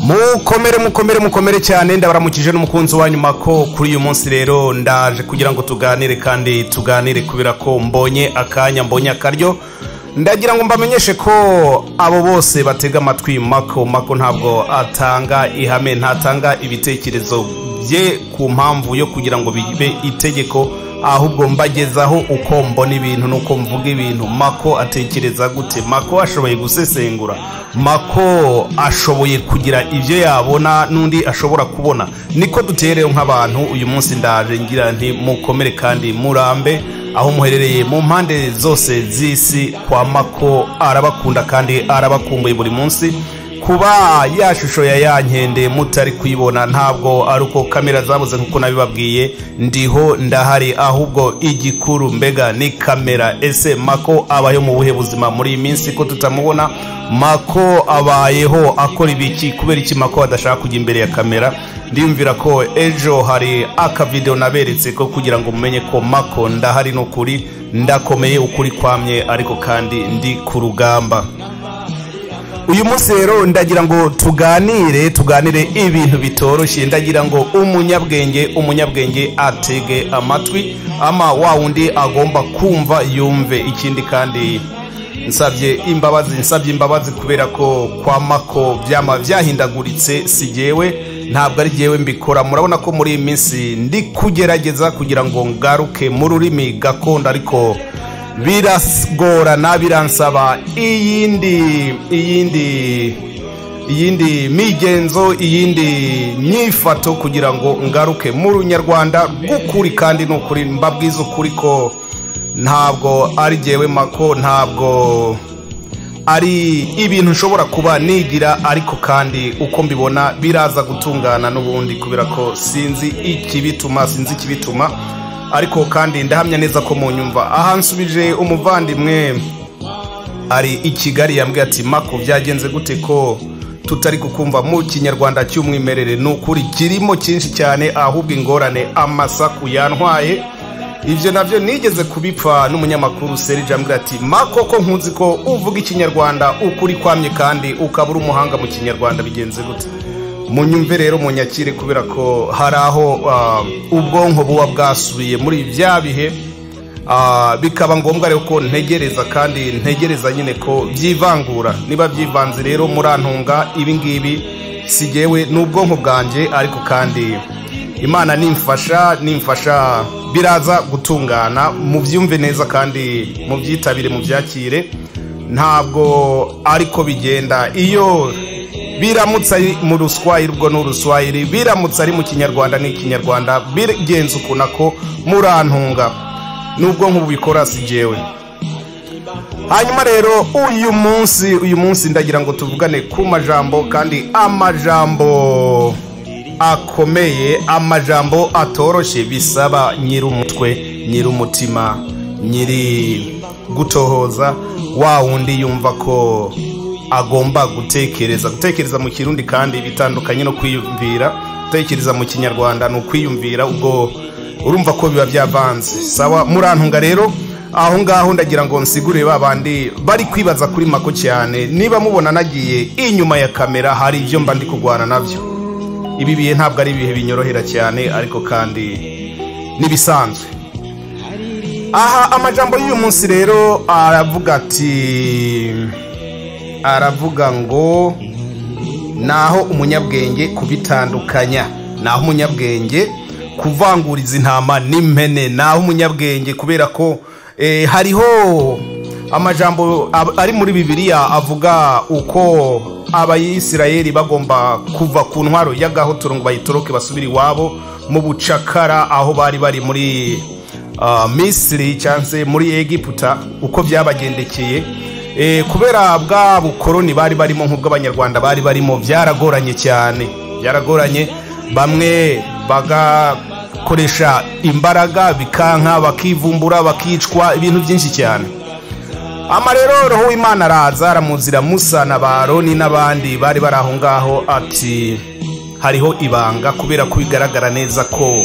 mukomere mukomere mukomere cyane ndabaramukije n'umukunzi wa nyuma ko kuri uyu munsi rero ndaje kugira ngo tuganire kandi tuganire kubera ko mbonye akanya mbonye akaryo ndagira ngo mbamenyeshe ko abo bose batega amatwi mako mako ntabwo atanga ihame ntatanga ibitekerezo bye ku mpamvu yo kugira ngo bibe itegeko ahubwo mbagezaho uko mbona ibintu nuko mvuga ibintu mako atekereza gute mako ashoboye gusesengura mako ashoboye kugira ibyo yabona n'undi ashobora kubona niko dutereho nk'abantu uyu munsi ndaje ngira nti mukomere kandi murambe aho muherereye mu mpande zose z'isi kwa mako arabakunda kandi arabakumbuye buri munsi kuba ya shusho ya ya nkende mutari kuyibona ntabwo ari uko kamera zabuze nk'uko nabibabwiye ndiho ndahari ahubwo igikuru mbega ni kamera ese mako abayeho mu buhe buzima muri iyi minsi ko tutamubona mako abayeho akora ibiki kubera iki mako adashaka kujya imbere ya kamera ndiyumvira ko ejo hari akavidewo naberetse ko kugira ngo mumenye ko mako ndahari n'ukuri ndakomeye ukuri kwamye ariko kandi ndi ku rugamba uyu munsi rero ndagira ngo tuganire tuganire ibintu bitoroshye ndagira ngo umunyabwenge umunyabwenge atege amatwi ama wa wundi agomba kumva yumve ikindi kandi nsabye imbabazi nsabye imbabazi kubera ko kwa mako byama byahindaguritse si jyewe ntabwo ari jyewe mbikora murabona ko muri iyi minsi ndi kugerageza kugira ngo ngaruke mu rurimi gakondo ariko biragorana biransaba iyindi iyindi iyindi migenzo iyindi myifato kugira ngo ngaruke mu runyarwanda rw'ukuri kandi ni ukuri mbabwiza ukuri ko ntabwo ari jyewe mako ntabwo ari ibintu nshobora kuba nigira ariko kandi uko mbibona biraza gutungana n'ubundi kubera ko sinzi ikibituma sinzi ikibituma ariko kandi ndahamya neza ko munyumva aha nsubije umuvandimwe ari i kigali yambwiye ati mako byagenze gute ko tutari kukumva mu kinyarwanda cy'umwimerere ni ukuri kirimo cyinshi cyane ahubwo ingorane amasaku yantwaye ibyo nabyo nigeze kubipfa n'umunyamakuru serije ambwira ati mako ko nkunzi ko uvuga ikinyarwanda ukuri kwamye kandi ukaba uri umuhanga mu kinyarwanda bigenze gute munyumve rero munyakire kubera ko hari aho ubwonko buba bwasubiye muri bya bihe bikaba ngombwa rero ko ntegereza kandi ntegereza nyine ko byivangura niba byivanze rero murantunga ibingibi sigewe n'ubwonko bwanjye ariko kandi imana nimfasha nimfasha biraza gutungana mubyumve neza kandi mubyitabire mubyakire ntabwo ariko bigenda iyo biramutse ari mu ruswayiri ubwo ni uruswayiri biramutse ari mu kinyarwanda ni ikinyarwanda bigenze ukuntu ako murantunga nubwo nk'ubikora si jyewe hanyuma rero uyu munsi uyu munsi ndagira ngo tuvugane ku majambo kandi amajambo akomeye amajambo atoroshye bisaba nyir'umutwe nyir'umutima nyiri gutohoza wa wundi yumva ko agomba gutekereza gutekereza mu kirundi kandi bitandukanye no kwiyumvira gutekereza mu kinyarwanda ni ukwiyumvira ubwo urumva ko biba byavanze sawa murantunga rero aho ngaho ndagira ngo nsigure ba bandi bari kwibaza kuri mako cyane niba mubona nagiye inyuma ya kamera hari ibyo mba ndi kurwana nabyo ibi bihe ntabwo ari ibihe binyorohera cyane ariko kandi n'ibisanzwe aha amajambo y'uyu munsi rero aravuga ati aravuga ngo naho umunyabwenge kubitandukanya naho umunyabwenge kuvanguriza intama n'impene naho umunyabwenge kubera ko hariho amajambo ari muri bibiliya avuga uko abayisirayeri bagomba kuva ku ntwaro y'agahotora ngo bayitoroke basubire iwabo mu bucakara aho bari bari muri misiri cyangwa se muri egiputa uko byabagendekeye kubera bwa bukoroni bari barimo nk'ubw'abanyarwanda bari barimo byaragoranye cyane byaragoranye bamwe bagakoresha imbaraga bikanka bakivumbura bakicwa ibintu byinshi cyane amarero roho w'imana araza aramuzira musa na baroni n'abandi bari bari aho ngaho ati hariho ibanga kubera ko bigaragara neza ko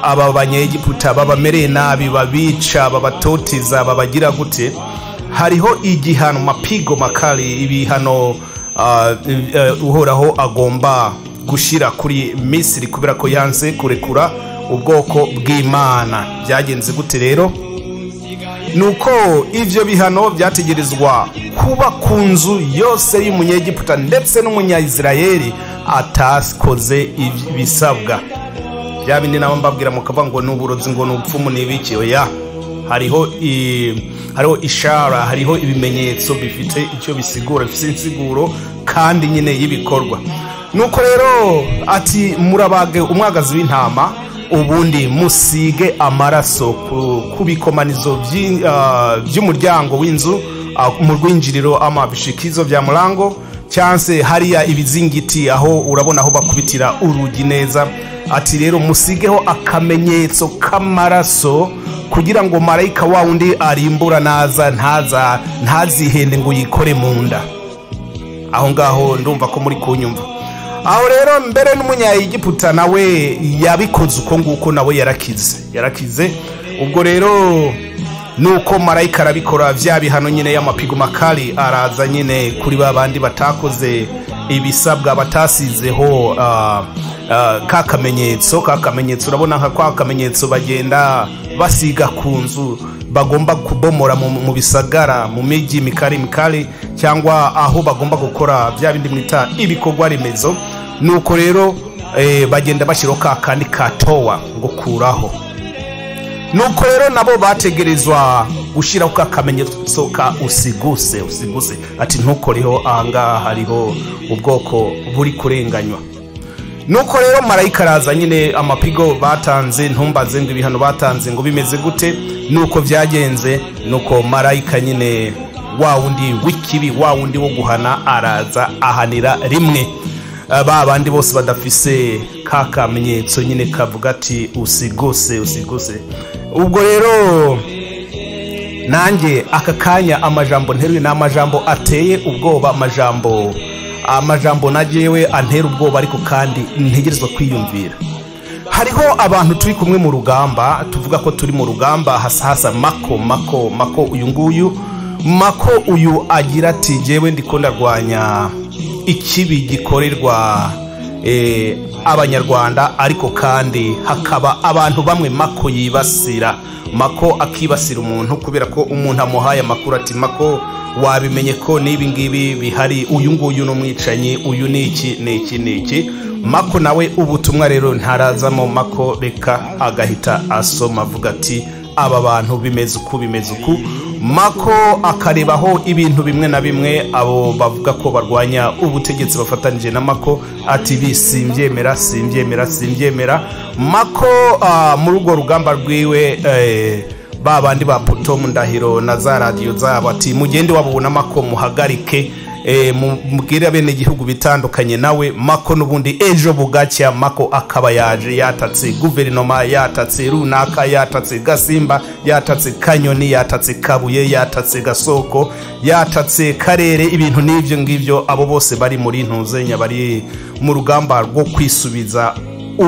aba banyegiputa babamereye nabi babica babatoteza babagira gute hariho igihano mapigo makari ibihano ah, eh, uhoraho agomba gushyira kuri misiri kubera ko yanze kurekura ubwoko bw'imana byagenze gute rero ni uko ibyo bihano byategerezwa kuba ku nzu yose y'umunyegiputa ndetse n'umunyayisirayeli atakoze ibisabwa bya bindi nabo mbabwira mukavuga ngo ni uburobyi ngo ni ubupfumu ni ibiki oya hariho i- hariho ishara hariho ibimenyetso bifite icyo bisigura bifite insiguro kandi nyine y'ibikorwa nuko rero ati murabage umwagazi w'intama ubundi musige amaraso ku- ku bikomanizo by'i- ah, by'umuryango w'inzu ah, mu rwinjiriro ama bishikizo bya murango cyangwa se hariya ibizingiti aho urabona aho bakubitira urugi neza ati rero musigeho akamenyetso k'amaraso kugira ngo marayika wa wundi arimbura naza ntaza ntazihende ngo yikore mu nda aho ngaho ndumva ko muri kunyumva aho rero mbere n'umunyayigiputa nawe yabikoze uko nguko nawe yarakize yarakize ubwo rero nuko marayika arabikora bya bihano nyine y'amapigo makari araza nyine kuri ba bandi batakoze ibisabwa batasizeho ah, ah, ka kamenyetso ka kamenyetso urabona nka kwa kamenyetso bagenda basiga ku nzu bagomba kubomora mu, mu bisagara mu migi mikari mikari cyangwa aho bagomba gukora bya bindi mwita ibikorwa remezo nuko rero eh, bagenda bashyiraho ka kandi katowa ngo kuraho nuko rero nabo bategerezwa gushyiraho ka kamenyetso ka usiguse usiguse ati ntukoreho ahangaha hariho ubwoko buri kurenganywa nuko rero marayika araza nyine amapigo batanze ntumbaze ngo ibihano batanze ngo bimeze gute nuko byagenze nuko marayika nyine wa wundi w'ikibi wa wundi wo guhana araza ahanira rimwe Ah, ba bandi bose badafise ka kamenyetso nyine kavuga ati usiguse usiguse ubwo rero nanjye aka kanya amajambo nteruye ni amajambo ateye ubwoba amajambo amajambo nagewe antera ubwoba ariko kandi ntegerezwa kwiyumvira hariho abantu turi kumwe mu rugamba tuvuga ko turi mu rugamba hasa hasa mako mako mako uyu nguyu mako uyu agira ati njyewe ndiko ndarwanya ikibi gikorerwa eh, abanyarwanda ariko kandi hakaba abantu bamwe mako yibasira mako akibasira umuntu kubera ko umuntu amuhaye amakuru ati mako wabimenye ko n'ibi ngibi bihari uyu nguyu ni umwicanyi uyu ni iki ni iki ni iki mako nawe ubutumwa rero ntarazamo mako reka agahita asoma avuga ati aba bantu bimeze uku bimeze uku mako akarebaho ibintu bimwe na bimwe abo bavuga ko barwanya ubutegetsi bafatanije na mako ati bi simbyemera simbyemera simbyemera mako ah, muri urwo rugamba rwiwe eh, ba bandi ba poto mu ndahiro na za radiyo zabo ati mugende wabubona mako muhagarike eh, mubwire abenegihugu bitandukanye nawe mako n'ubundi ejo bugacya mako akaba yaje yatatse guverinoma yatatse runaka yatatse gasimba yatatse kanyoni yatatse kabuye yatatse gasoko yatatse karere ibintu n'ibyo ngibyo abo bose bari muri ntuzenya bari mu rugamba rwo kwisubiza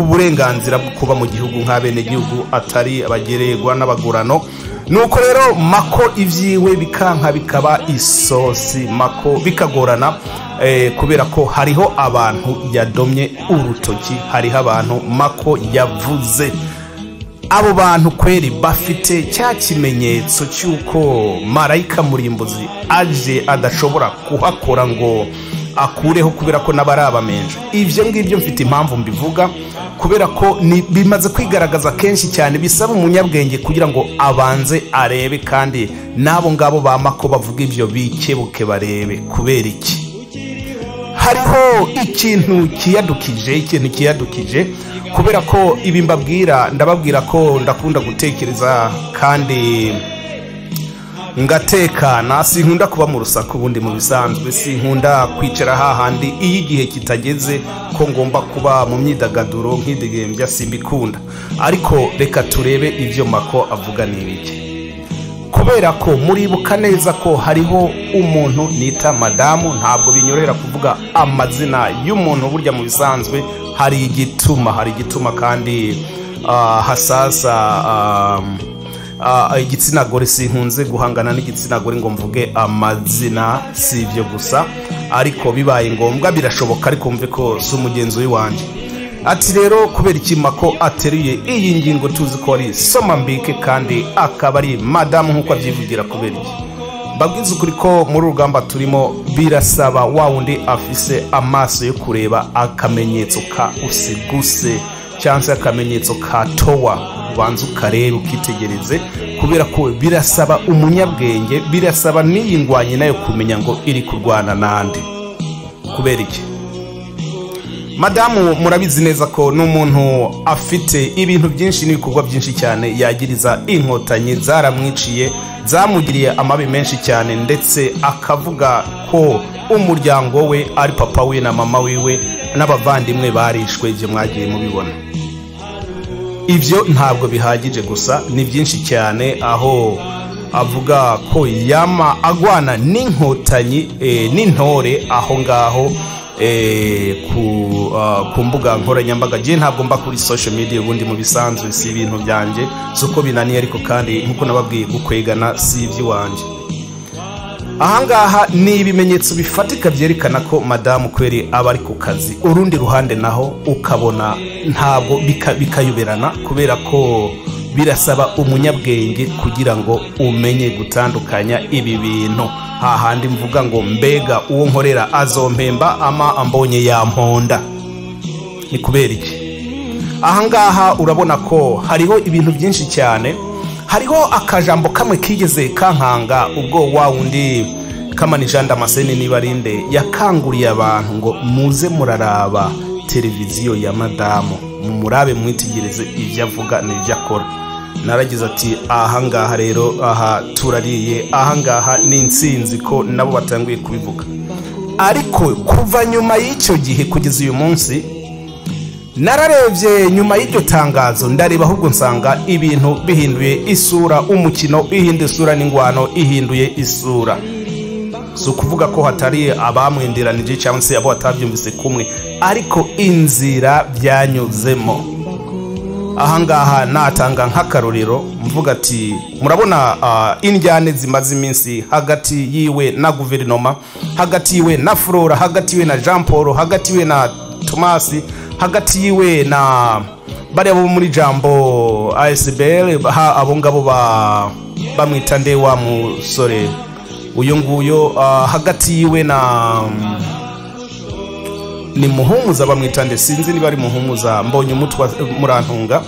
uburenganzira bwo kuba mu gihugu nk'abenegihugu atari abagererwa n'abagurano nuko rero mako ibyiwe bikanka bikaba isosi mako bikagorana eh, kubera ko hariho abantu yadomye urutoki hariho abantu mako yavuze abo bantu kweri bafite cya kimenyetso cy'uko marayika murimbuzi aje adashobora kuhakora ngo akureho kubera ko n'aba ari abamenje ibyo ngibyo mfite impamvu mbivuga kubera ko ni- bimaze kwigaragaza kenshi cyane bisaba umunyabwenge kugira ngo abanze arebe kandi n'abo ngabo bamako bavuga ibyo bikebuke barebe kubera iki hariho ikintu kiyadukije ikintu kiyadukije kubera ko ibi mbabwira ndababwira ko ndakunda gutekereza kandi ngatekana sinkunda kuba mu rusaku ubundi mu bisanzwe sinkunda kwicara hahandi iyo igihe kitageze ko ngomba kuba mu myidagaduro nk'idegembya simbikunda ariko reka turebe ibyo mako avuga ni ibiki kubera ko muribuka neza ko hariho umuntu nita madamu ntabwo binyorohera kuvuga amazina y'umuntu burya mu bisanzwe hari igituma hari igituma kandi ah, hasasa ah, ah, igitsina gore sinkunze guhangana n'igitsina gore ngo mvuge amazina si ibyo gusa ariko bibaye ngombwa birashoboka ariko mve ko si umugenzi w'iwanjye ati rero kubera iki mako ateruye iyi ngingo tuzi ko ari somambike kandi akaba ari madamu nk'uko abyivugira kubera iki mbabwiza ukuri ko muri uru rugamba turimo birasaba wa wundi afise amaso yo kureba akamenyetso ka usiguse cyangwa se akamenyetso ka towa ubanza ukareba ukitegereze kubera ko birasaba umunyabwenge birasaba n'iyi ndwanyi nayo kumenya ngo iri kurwana n'andi kubera iki madamu murabizi neza ko n'umuntu afite ibintu byinshi n'ibikorwa byinshi cyane yagiriza inkotanyi zaramwiciye zamugiriye amabi menshi cyane ndetse akavuga ko umuryango we ari papa we na mama wiwe n'abavandimwe barishwe ibyo mwagiye mubibona ibyo ntabwo bihagije gusa ni byinshi cyane aho avuga ko yama agwana n'inkotanyi eh, n'intore aho ngaho eh, ku, ah, ku mbuga nkoranyambaga njye ntabwo mba kuri social media ubundi mu bisanzwe si ibintu byanjye si uko binaniye ariko kandi nk'uko nababwiye gukwegana si iby'iwanjye ahangaha ni ibimenyetso bifatika byerekana ko madamu kweri aba ari ku kazi urundi ruhande naho ukabona ntabwo bika- bikayoberana kubera ko birasaba umunyabwenge kugira ngo umenye gutandukanya ibi bintu hahandi mvuga ngo mbega uwo nkorera azompemba ama ambonye yamponda ni kubera iki ahangaha urabona ko hariho ibintu byinshi cyane hariho akajambo kamwe kigeze kankanga ubwo wa wundi kamanijanda amaseni n'ibarinde yakanguriye abantu ngo muze muraraba televiziyo ya madamu murabe mwitegereze ibyo avuga n'ibyo akora naragize ati ahangaha rero aha turariye ahangaha ni insinzi ko nabo batanguye kubivuga ariko kuva nyuma y'icyo gihe kugeza uyu munsi nararebye nyuma y'iryo tangazo ndareba ahubwo nsanga ibintu bihinduye isura umukino ihinda isura n'ingwano ihinduye isura si ukuvuga ko hatari abamwenderanije cyangwa se abo batabyumvise kumwe ariko inzira byanyuzemo ahangaha natanga nk'akarorero mvuga ati murabona ah, indyane zimaze iminsi hagati yiwe na guverinoma hagati yiwe na flora hagati yiwe na jean paul hagati yiwe na tomasi hagati yiwe na bariya bo muri jambo asbl ha- abo ngabo ba- bamwita nde wa musore uyu nguyu ah, hagati yiwe na ni muhumuza bamwita nde sinzi niba ari muhumuza mbonye umutwa murantunga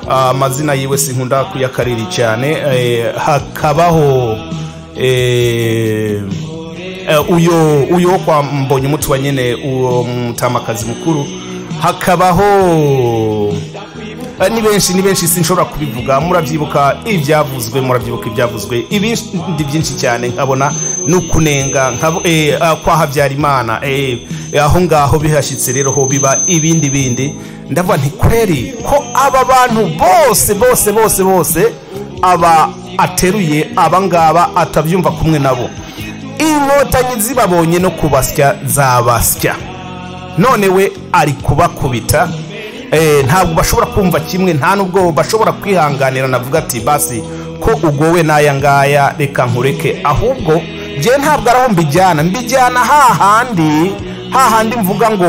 Ah, amazina yiwe sinkunda kuyakariri cyane Eh, hakabaho eh, eh, uyo uyo wo kwa mbonye umutwa nyine uwo mutamakazi mukuru hakabaho Eh, ni benshi ni benshi sinshobora kubivuga murabyibuka ibyavuzwe murabyibuka ibyavuzwe ibindi byinshi cyane nkabona ni ukunenga nkabo- eh, ah, kwa habyarimana eh, eh, aho ngaho bihashyitse rero ho biba ibindi bindi ndavuga nti kweri ko aba bantu bose bose bose bose aba ateruye aba ngaba atabyumva kumwe nabo inkotanyi zibabonye no kubasya zabasya none we ari kubakubita eh, ntabwo bashobora kumva kimwe nta n'ubwo bashobora kwihanganira navuga ati basi ko ugowe n'aya ngaya reka nkureke ahubwo njye ntabwo ari aho mbijyana mbijyana hahandi hahandi mvuga ngo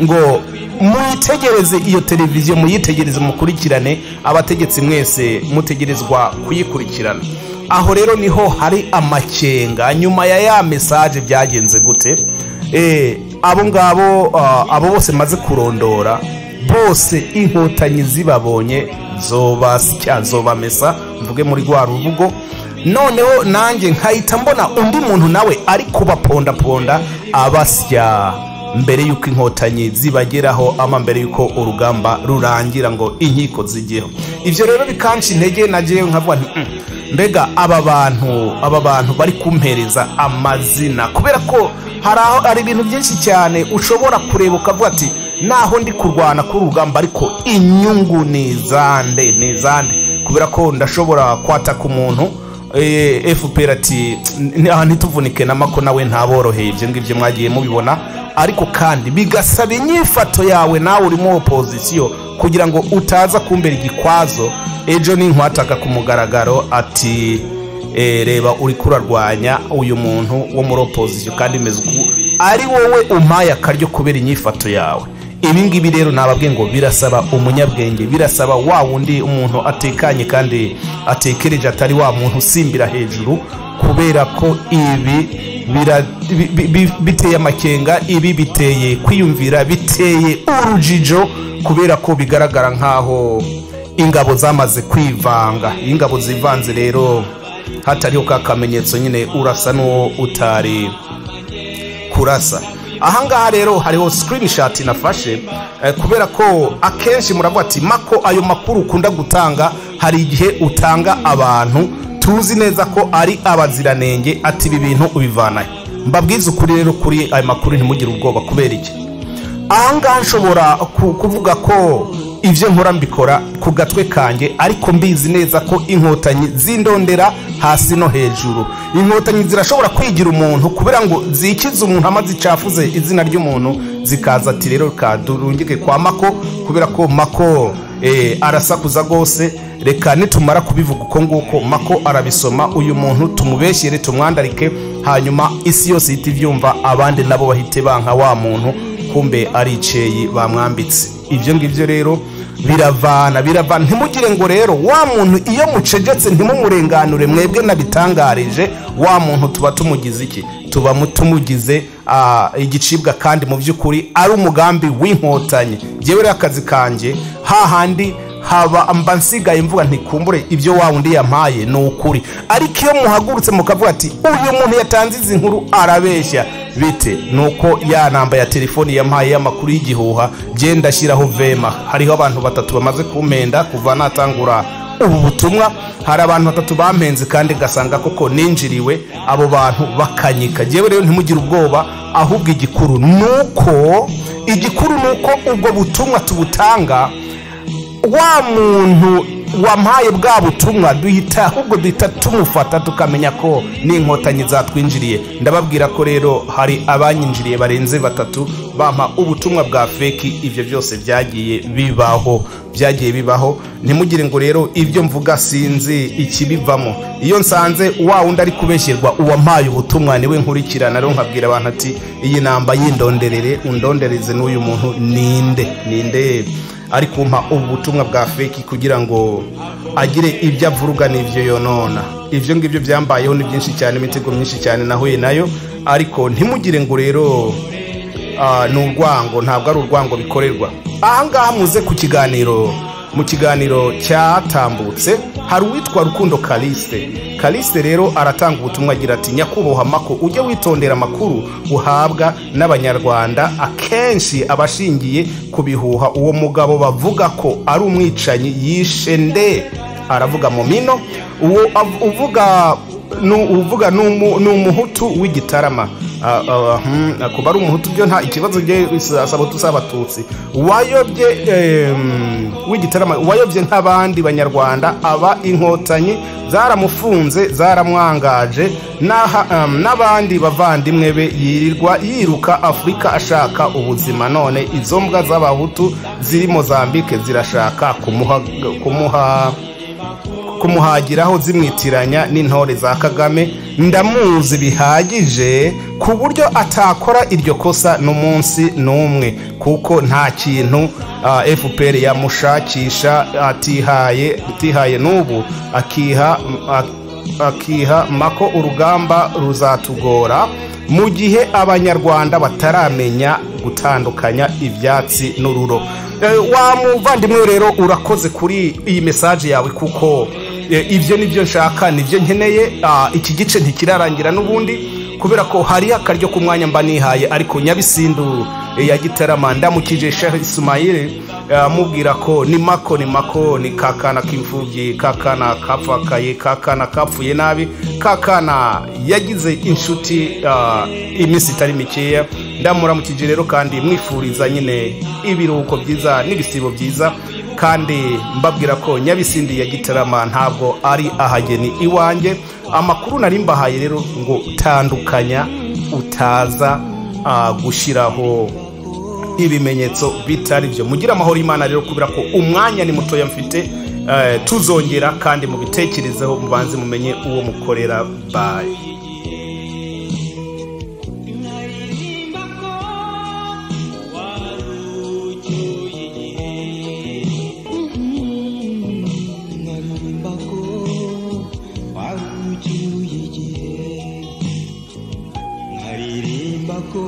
ngo muyitegereze iyo televiziyo muyitegereze mukurikirane abategetsi mwese mutegerezwa kuyikurikirana aho rero niho hari amakenga nyuma ya ya mesaje byagenze gute Eh, abo ngabo ah, abo bose maze kurondora bose inkotanyi zibabonye zobasya zobamesa mvuge muri rwa rubugo noneho nanjye nkahita mbona undi muntu nawe ari kubapondaponda abasya mbere y'uko inkotanyi zibageraho ama mbere y'uko urugamba rurangira ngo inkiko zigeho ibyo rero bikanshi intege nageyeho nkavuga nti "Mm, mbega aba bantu aba bantu bari kumpereza amazina kubera ko hari aho hari ibintu byinshi cyane ushobora kureba ukavuga ati naho ndi kurwana k'urugamba ariko inyungu ni izande ni izande kubera ko ndashobora kwataka umuntu Eh, fpr ati "N- aha ntituvunike namako nawe ntaboroheye ibyo ngibyo mwagiye mubibona ariko kandi bigasaba inyifato yawe nawe uri mu opozisiyo kugira ngo utaza kumbera igikwazo ejo ni nkwataka ku mugaragaro ati "Eh, reba uri kurarwanya uyu muntu wo muri opozisiyo kandi umeze uku ari wowe umpaye akaryo kubera inyifato yawe ibi ngibi rero nababwiye ngo birasaba umunyabwenge birasaba wa wundi umuntu atekanye kandi atekereje atari wa muntu usimbira hejuru kubera ko ibi bira- bi- bi- bi- biteye amakenga ibi biteye kwiyumvira biteye urujijo kubera ko bigaragara nkaho ingabo zamaze kwivanga iyo ingabo zivanze rero hatariho ka kamenyetso nyine urasa n'uwo utari kurasa ahangaha rero hariho screenshot nafashe eh, kubera ko akenshi muravuga ati mako ayo makuru ukunda gutanga hari igihe utanga abantu tuzi neza ko ari abaziranenge ati ibi bintu ubivanahe mbabwize ukuri rero kuri ayo makuru ntimugire ubwoba kubera iki ahangaha nshobora ku- kuvuga ko ibyo nkora mbikora ku gatwe kanjye ariko mbizi neza ko inkotanyi zindondera hasi no hejuru inkotanyi zirashobora kwigira umuntu kubera ngo zikize umuntu amaze icyafuze izina ry'umuntu zikaza ati rero kadurungike kwa mako kubera ko mako eh, arasakuza rwose reka nitumara kubivuga uko nguko mako arabisoma uyu muntu tumubeshyere tumwandarike hanyuma isi yose ihita ibyumva abandi nabo bahite banka wa muntu kumbe ari iceyi bamwambitse ibyo ngibyo rero biravana biravana ntimugire ngo rero wa muntu iyo mucegetse ntimumurenganure mwebwe nabitangarije wa muntu tuba tumugize iki tuba mu- tumugize ah, igicibwa kandi mu by'ukuri ari umugambi w'inkotanyi njyewe rero akazi kanjye hahandi haba mba nsigaye mvuga ntikumbure ibyo wa wundi yampaye ni ukuri ariko iyo muhagurutse mukavuga ati uyu muntu yatanze izi nkuru arabeshya bite ni uko ya namba ya telefoni yampaye y'amakuru y'igihuha genda ashyiraho vema hariho abantu batatu bamaze kumpenda kuva natangura ubu butumwa hari abantu batatu bampenze kandi gasanga koko ninjiriwe abo bantu bakanyika jyewe rero ntimugire ubwoba ahubwo igikuru ni uko igikuru ni uko ubwo butumwa tubutanga wa muntu wampaye bwa butumwa duhita ahubwo duhita tumufata tukamenya ko n'inkotanyi zatwinjiriye ndababwira ko rero hari abanyinjiriye barenze batatu bampa ubutumwa bwa feki ibyo byose byagiye bibaho byagiye bibaho ntimugire ngo rero ibyo mvuga sinzi ikibivamo iyo nsanze wa wundi ari kubeshyerwa uwampaye ubutumwa niwe nkurikirana rero nkabwira abantu ati iyi namba yindonderere undondereze n'uyu muntu ninde ninde ari kumpa ubu butumwa bwa feki kugira ngo agire ibyo avuruga n'ibyo yonona ibyo ngibyo byambayeho ni byinshi cyane imitego myinshi cyane nahuye nayo ariko ntimugire ngo rero ah, ni urwango ntabwo ari urwango bikorerwa ahangaha muze ku kiganiro mu kiganiro cyatambutse hari uwitwa rukundo kaliste kaliste rero aratanga ubutumwa agira ati nyakubahwa mako ujye witondera amakuru uhabwa n'abanyarwanda akenshi aba ashingiye ku bihuha uwo mugabo bavuga ko ari umwicanyi yishe nde aravuga mu mino uwo av- uvuga nu- uvuga ni umu- ni umuhutu w'igitarama Ah, ah, hmm, kuba ari umuhutu byo nta ikibazo bye bisaba tusi abatutsi wayobye em, w'igitarama wayobye nk'abandi banyarwanda aba inkotanyi zaramufunze zaramwangaje n'aha- em, n'abandi bavandimwe be yirirwa yiruka afurika ashaka ubuzima none izo mbwa z'abahutu ziri mozambike zirashaka kumuha, kumuha kumuhagiraho zimwitiranya n'intore za kagame ndamuzi bihagije ku buryo atakora iryo kosa n'umunsi n'umwe kuko nta kintu ah, fpr yamushakisha atihaye atihaye n'ubu akiha ak- akiha mako urugamba ruzatugora mu gihe abanyarwanda bataramenya gutandukanya ibyatsi n'ururo Eh, wa muvandimwe we rero urakoze kuri iyi mesaje yawe kuko eh, ibyo ni byo nshaka nibyo nkeneye Ah, iki gice ntikirarangira n'ubundi kubera ko hari akaryo ku mwanya mba nihaye ariko nyabisindu eh, ya gitarama ndamukije shehe ismail amubwira ko ni mako ni mako ni kakana k'imfubyi kakana kapfakaye kakana kapfuye nabi kakana yagize inshuti ah, iminsi itari mikeya ndamuramukije rero kandi mwifuriza nyine ibiruhuko byiza n'ibisibo byiza kandi mbabwira ko nyabisindi ya gitarama ntabwo ari ahageni iwanjye amakuru nari mbahaye rero ngo tandukanya utaza ah, gushyiraho ibimenyetso bitari byo mugire amahoro y'imana rero kubera ko umwanya ni mutoya mfite eh, tuzongera kandi mubitekerezeho mubanze mumenye uwo mukorera bayi nkaririmba ko warucyuye igihe nkaririmba ko